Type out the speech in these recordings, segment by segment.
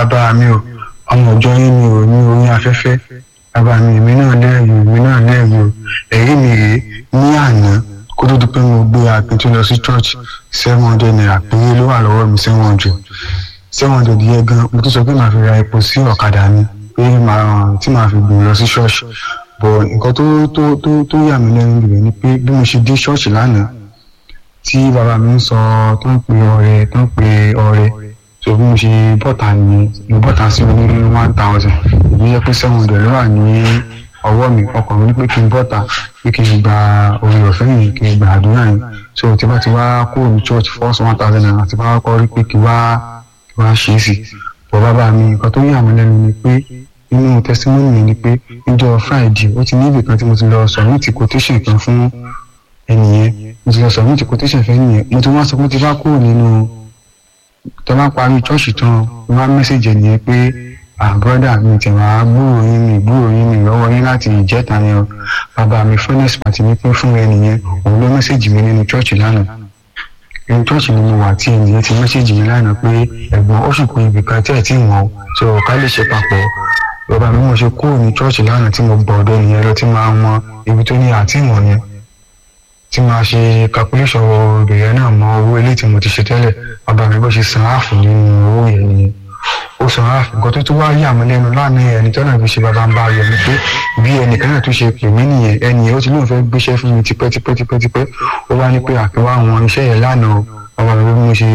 bàbá mi o ọmọ ọjọ́ yín mi ò ní orí afẹ́fẹ́ bàbá mi èmi náà lẹ́rìí èmi náà lẹ́rìí o ẹ̀rí mi rèé ní àná kó tó di pé mo gbé akin tó lọ sí church seven hundred naira péré ló wà lọ́wọ́ mi seven hundred seven hundred yẹ gan mo tún sọ pé màá fi ra epo sí ọ̀kadà mi pé màá tí màá fi gbìn lọ sí church bọ̀ nǹkan tó tó tó tó yà mí lẹ́nu rẹ̀ ni pé bí mo ṣe dé church lánàá tí bàbá mi ń sọ tó ń pe ọrẹ tó ń pe ọrẹ so bí mo ṣe bọ́ta ni mo bọ́ta sí mi ní one thousand ìbí yẹ pé seven hundred ló wà ní ọwọ́ mi ọkàn mi ní pé kí n bọ́ta pé kí n gba orí ọ̀fẹ́ yìí kí n gba àdúrà yìí so tí bá ti wá kúrò ní church first one thousand naira tí bá kọ́ rí pé kí wá kí wá ṣe é sí bọ̀ bàbá mi nǹkan tó yà mí lẹ́nu ni pé nínú testimony mi ni pé níjọ́ friday ó ti ní ibì kan tí mo ti lọ submit quotation kan fún ẹnìyẹn mo ti lọ submit quotation fẹ́ nìyẹn mo ti wá sọ pé tí bá kúrò nínú tó bá parí church tán mo wá message ẹnìyẹn pé ah brother mi tẹ̀ wá gbúrò yín mi gbúrò yín mi lọ́wọ́ yín láti ìjẹta yẹn o bàbá mi furnace party mi pín fún ẹnìyẹn òun ló message mi nínú church lánàá inú church ni mo wà tí ẹnìyẹn ti message mi lánàá pé ẹ̀gbọ́n ó sì kú ibì kan tí ẹ̀ tí wọ́n o so ká lè ṣe papọ̀ bàbá mi mo ṣe kúrò ní church lánàá tí mo gbọ́ ọ̀dọ̀ ẹnìyẹn lọ tí máa mọ ibi tó ní àti ìwọ̀n yẹn tí máa ṣe calculation obìnrin náà mọ owó ilé tí mo ti ṣe tẹ́lẹ̀ bàbá mi bó ṣe san áàfù nínú owó yẹn nìyẹn ó san áàfù nǹkan tó tún wá yà mí lẹ́nu lánàá ẹni tó náà fi ṣe bàbá ń bá yọ ni pé bí ẹnìkan náà tún ṣe pè mí nìyẹn ẹnì ó ti lóun fẹ́ gbéṣẹ́ fún mi tipẹ́ tipẹ́ tipẹ́ tipẹ́ ó wá ní pé àfiwá àwọn iṣẹ́ yẹn lánàá bàbá mi bí mo ṣe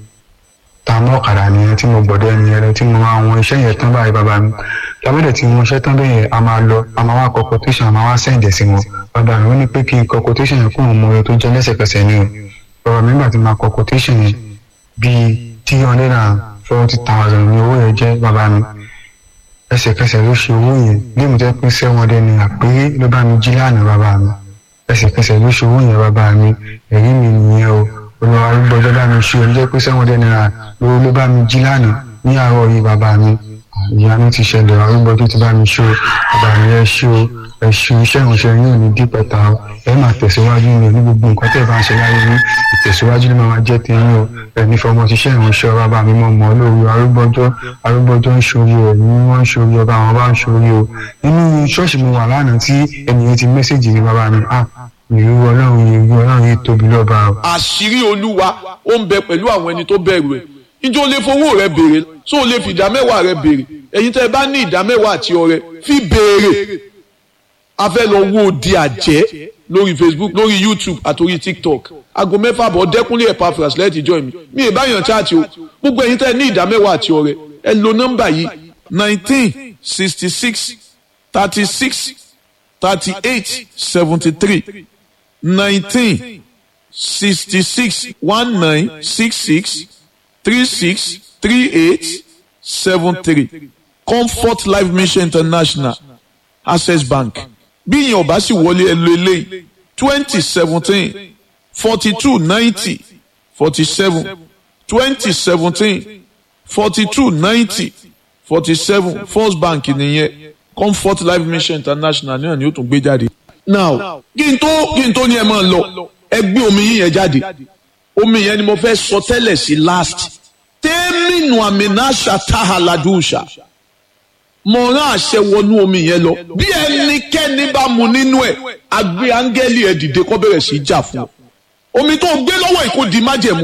ta mọ́ ọ̀kadà nìyẹn tí mo gbọ́dọ̀ ẹnìyẹn lọ tí mo àwọn iṣẹ́ yẹn tán báyìí bàbá mi lábẹ́dẹ̀ tí mo ṣẹ́ tán bẹ́ẹ̀ a máa lọ a máa wá kọ quotation a máa wá sẹ́ǹdẹ̀ sí wọn bàbá mi ó ní pé kí n kọ quotation yẹn fún àwọn ọmọ rẹ tó jẹ́ lẹ́sẹ̀kẹsẹ̀ ni o bàbá mi nígbà tí mo kọ quotation yẹn bíi three hundred and forty thousand ní owó yẹn jẹ́ bàbá mi ẹsẹ̀kẹsẹ̀ ló ṣe owó yẹn bí mo jẹ́ pé seven hundred naira péré ló bá mi jí lánàá bàbá mi ẹsẹ̀kẹsẹ̀ ló ṣe owó yẹn bàbá mi ẹ̀rí mi nìyẹn o olùwà arúgbó ọjọ́ bá mi ṣe o jẹ́ pé seven hundred naira ló ló bá mi jí lánàá ní àárọ̀ yìí bàbá mi ìyá mi ti ṣẹlẹ̀ arúgbó tó ti bá mi ṣe o bàbá mi ẹ ṣe o ẹ ṣe iṣẹ́ ìránṣẹ́ yóò ní dípẹ̀ta o ẹ máa tẹ̀síwájú ní ní gbogbo nǹkan tẹ̀ bá ń ṣe láyé ní ìtẹ̀síwájú ló máa jẹ́ tẹ̀yìn o ẹni fọmọ ṣiṣẹ́ ìránṣẹ́ ọba bá mi mọ̀ mọ́ lóru arúgbọ́jọ́ arúgbọ́jọ́ ń ṣorí o ẹ̀mí wọ́n ń ṣorí ọba àwọn bá ń ṣorí o nínú ṣọ́ọ̀ṣì mo wà lánàá tí ẹnìyẹn ti mẹ́sẹ̀jì ní bàbá mi ah ìlú ọlọ́run ìlú ọlọ́run yìí tóbi lọ́ba o. àṣírí olúwa ó ń bẹ pẹ̀lú àwọn ẹni tó bẹ̀rù ẹ̀ ìjọ lè fowó rẹ béèrè tó o lè fi ìdá mẹ́wàá rẹ béèrè ẹ̀yin tẹ́ ẹ bá ní ìdá mẹ́wàá àti ọrẹ fi béèrè a fẹ́ lọ wo di àjẹ́ lórí facebook lórí youtube àtòrí tiktok aago mẹ́fà bọ̀ dẹ́kunlé Epaphras lẹ́ẹ̀tì join mi mi ì báyàn chaati o gbogbo ẹ̀yin tẹ́ ẹ ní ìdá mẹ́wàá àti ọrẹ ẹ lo nọ́mbà yìí nineteen sixty six thirty six thirty eight seventy three nineteen sixty six one nine six six three six three eight seven three comfort life mission international access bank bí ìyẹn ọba sì wọlé ẹ lo eléyìí twenty seventeen forty two ninety forty seven twenty seventeen forty two ninety forty seven first bank nìyẹn comfort life mission international náà ni ó tún gbé jáde. now kí n tó kí n tó ní ẹ máa lọ ẹ gbé omi yín yẹn jáde omi yẹn ni mo fẹ́ sọ tẹ́lẹ̀ sí last tẹ́mínú àmìnáṣà táhàládùúṣà mo rán àṣẹ wọnú omi yẹn lọ bí ẹnikẹ́ni bá mu nínú ẹ̀ àgbé áńgẹ́lì ẹ̀ dìde kó bẹ̀rẹ̀ sí í jà fún ọ omi tó gbé lọ́wọ́ yìí kò di májẹ̀mú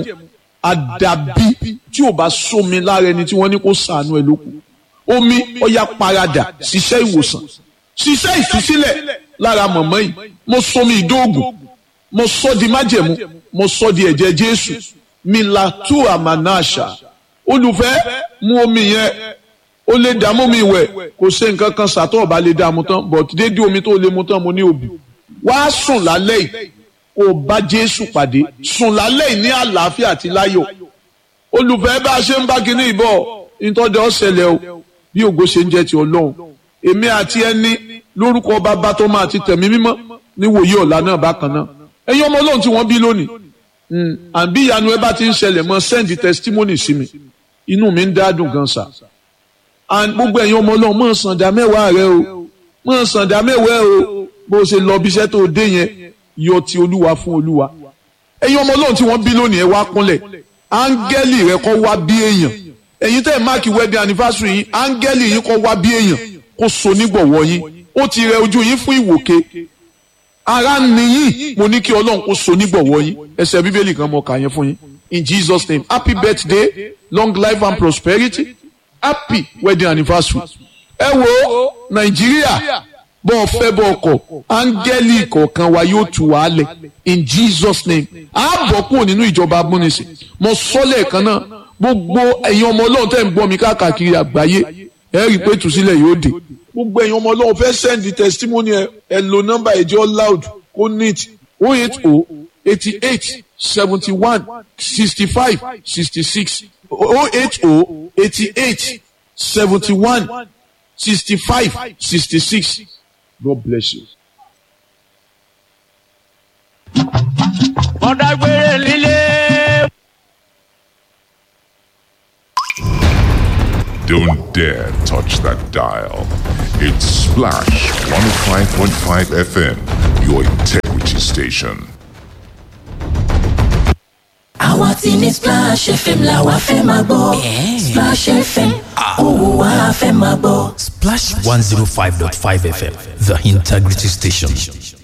àdàbí tí ò bá sómi lára ẹni tí wọ́n ní kó sàánú ẹ̀ lókun omi ọya paradà ṣiṣẹ́ ìwòsàn ṣiṣẹ́ ìtúsílẹ̀ lára mọ̀mọ́ yìí mo somi ìdóògùn mo sọ di májẹ̀mú mo sọ di ẹ̀jẹ̀ Jésù milatu amanasha olùfẹ́ mu omi yẹn ó lè dààmú mi wẹ̀ kò ṣe nǹkan kan sàtọ̀ ọ̀bá lè dààmú tán but dédé omi tó lè mu tán mo ní òbí wá sùn lálẹ́ yìí kó o bá Jésù pàdé sùn lálẹ́ yìí ní àlàáfíà àti láyọ̀ olùfẹ́ bá a ṣe ń bá kinní ìbọ̀ ìtọ́jú ọ̀sẹ̀lẹ̀ o bí ògo ṣe ń jẹ́ ti Ọlọ́run èmi àti ẹni lórúkọ bàbá tó máa ti tẹ̀mí mímọ́ níwòye ọ̀la náà bákan náà ẹ̀yin ọmọ Ọlọ́run tí wọ́n bí lónìí àbí ìyanu ẹ bá ti ń ṣẹlẹ̀ mọ́ send testimony sí mi inú mi ń dádùn gan sa and gbogbo ẹ̀yin ọmọ Ọlọ́run mọ̀ sàǹdà mẹ́wàá rẹ o mọ̀ sàǹdà mẹ́wàá o bó ṣe lọ bí iṣẹ́ tó dé yẹn yọ ti olúwa fún olúwa ẹ̀yin ọmọ Ọlọ́run tí wọ́n bí lónìí ẹ wá kúnlẹ̀ áńgẹ́lì rẹ kọ́ wá bí èèyàn ẹ̀yin tẹ́ ẹ̀ máàkì wedding anniversary yín áńgẹ́lì yín kọ́ wá bí èèyàn kó so nígbọ̀wọ́ yín ó ti rẹ ojú yín fún ìwòke ara nìyí mo ní kí ọlọ́run kó so nígbọ̀wọ́ yín ẹsẹ̀ bíbélì kan mọ̀ kà yẹn fún yín in jesus name happy birthday long life and prosperity happy wedding anniversary ẹ wo nàìjíríà bọ́ ọ fẹ́ bọ́ ọkọ̀ áńgẹ́lì kọ̀ọ̀kan wa yóò tù wá lẹ̀ in jesus name a bọ̀ kúrò nínú ìjọba abúnisìn mo sọ lẹ́ẹ̀kan náà gbogbo ẹ̀yin ọmọ ọlọ́run tẹ́ ń gbọ́ mi káàkiri àgbáyé ẹ rí i pé ìtúsílẹ̀ yóò dé gbogbo ẹ̀yin ọmọ ọlọ́run fẹ́ send testimony ẹ ẹ lo nọ́mbà ẹ̀jọ́ loud kó neat o eight o eighty eight seventy one sixty five sixty six o eight o eighty eight seventy one sixty five sixty six God bless you. ọ̀dàgbére líle. Don't dare touch that dial. It's Splash 105.5 FM, your integrity station. àwa ti ní Splash FM la wa fẹ́ máa gbọ́ Splash FM òun wa fẹ́ máa gbọ́. Splash 105.5 FM, the integrity station.